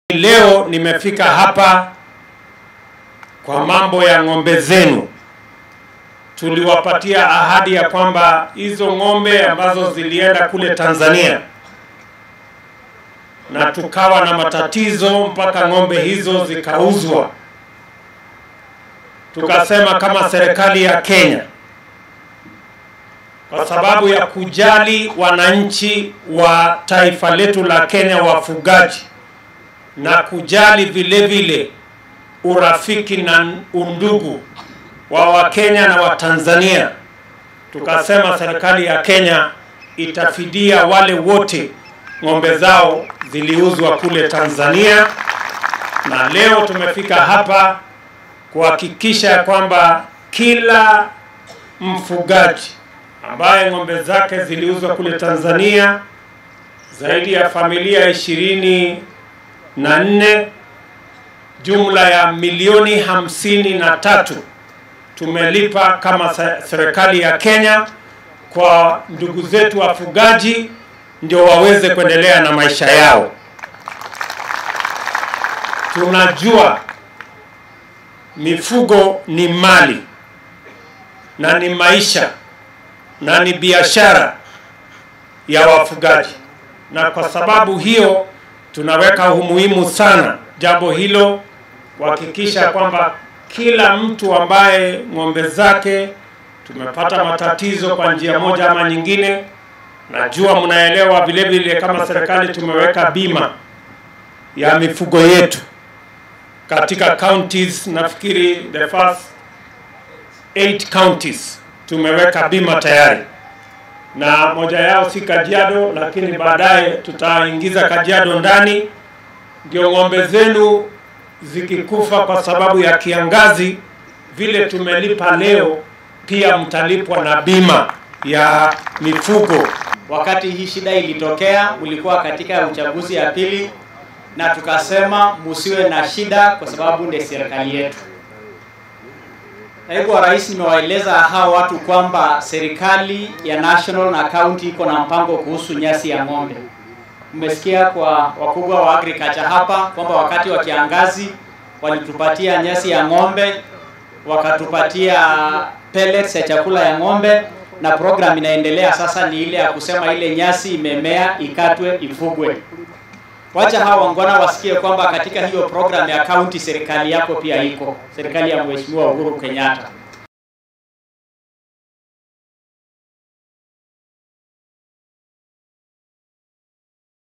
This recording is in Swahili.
Leo nimefika hapa kwa mambo ya ng'ombe zenu. Tuliwapatia ahadi ya kwamba hizo ng'ombe ambazo zilienda kule Tanzania na tukawa na matatizo mpaka ng'ombe hizo zikauzwa, tukasema kama serikali ya Kenya, kwa sababu ya kujali wananchi wa taifa letu la Kenya, wafugaji na kujali vile vile urafiki na undugu wa Wakenya na Watanzania, tukasema serikali ya Kenya itafidia wale wote ng'ombe zao ziliuzwa kule Tanzania, na leo tumefika hapa kuhakikisha kwamba kila mfugaji ambaye ng'ombe zake ziliuzwa kule Tanzania, zaidi ya familia ishirini na nne, jumla ya milioni hamsini na tatu tumelipa kama serikali ya Kenya kwa ndugu zetu wafugaji ndio waweze kuendelea na maisha yao. Tunajua mifugo ni mali na ni maisha na ni biashara ya wafugaji, na kwa sababu hiyo tunaweka umuhimu sana jambo hilo kuhakikisha kwamba kila mtu ambaye ng'ombe zake tumepata matatizo kwa njia moja ama nyingine, najua mnaelewa vile vile, kama serikali tumeweka bima ya mifugo yetu katika counties. Nafikiri the first eight counties tumeweka bima tayari, na moja yao si Kajiado, lakini baadaye tutaingiza Kajiado ndani, ndio ng'ombe zenu zikikufa kwa sababu ya kiangazi, vile tumelipa leo, pia mtalipwa na bima ya mifugo. Wakati hii shida ilitokea, ulikuwa katika uchaguzi ya pili, na tukasema musiwe na shida kwa sababu ndio serikali yetu. Naibu wa Rais, nimewaeleza hao watu kwamba serikali ya national na county iko na mpango kuhusu nyasi ya ng'ombe. Mmesikia kwa wakubwa wa agriculture hapa kwamba wakati wa kiangazi walitupatia nyasi ya ng'ombe, wakatupatia pellets ya chakula ya ng'ombe, na program inaendelea sasa, ni ile ya kusema ile nyasi imemea ikatwe, ifugwe. Wacha hawa wangwana wasikie kwamba katika hiyo program ya county serikali yako pia iko, serikali ya Mheshimiwa Uhuru Kenyatta.